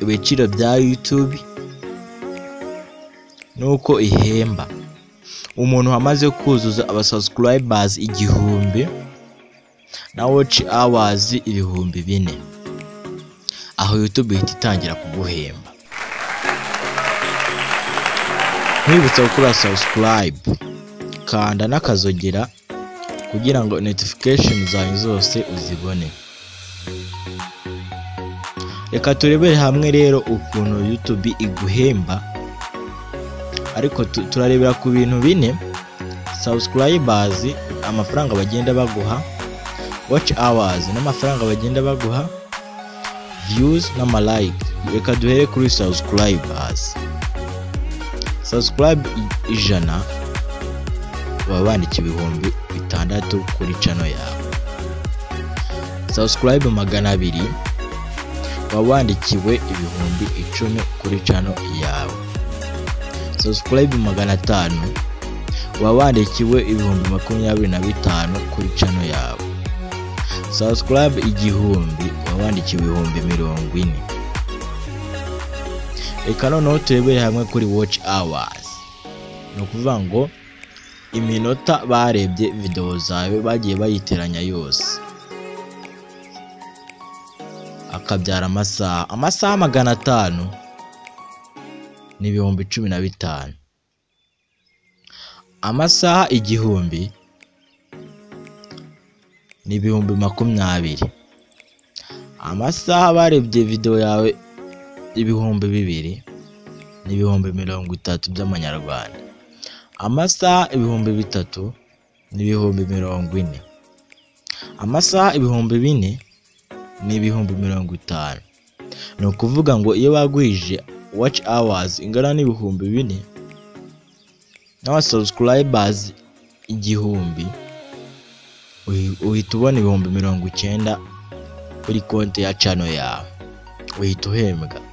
ibiciro bya YouTube nuko ihemba umuntu wamaze kuzuza aba subscribers igihumbi na watch hours ibihumbi bine aho YouTube ihita itangira kuguhemba nkwibutsa gukora subscribe kanda n'akazogera kugira ngo notification zawe zose uzibone reka turebere hamwe rero ukuntu YouTube iguhemba ariko tu- turarebera ku bintu bine subscribers amafaranga bagenda baguha watch hours n'amafaranga bagenda baguha views n'amalike reka duhere kuri subscribers subscribe i- ijana baba bandika ibihumbi bitandatu kuri channel yawe subscribe magana abiri waba wandikiwe ibihumbi icumi kuri channel yawe subscribe magana atanu waba wandikiwe ibihumbi makumyabiri na bitanu kuri channel yawe subscribe igihumbi waba wandikiwe ibihumbi mirongo ine reka noneho turebere hamwe kuri watch hours ni ukuvuga ngo iminota barebye videwo zawe bagiye bayiteranya yose akabyara amasaha amasaha magana atanu ni ibihumbi cumi na bitanu amasaha igihumbi ni ibihumbi makumyabiri amasaha barebye videwo yawe ibihumbi bibiri ni ibihumbi mirongo itatu by'amanyarwanda amasaha ibihumbi bitatu ni ibihumbi mirongo ine amasaha ibihumbi bine ni ibihumbi mirongo itanu ni ukuvuga ngo iyo bagwije watch hours ingana n'ibihumbi bine n'aba subscribers igihumbi uhi- uhita ubona ibihumbi mirongo icyenda kuri konti ya channel yawe uhita uhembwa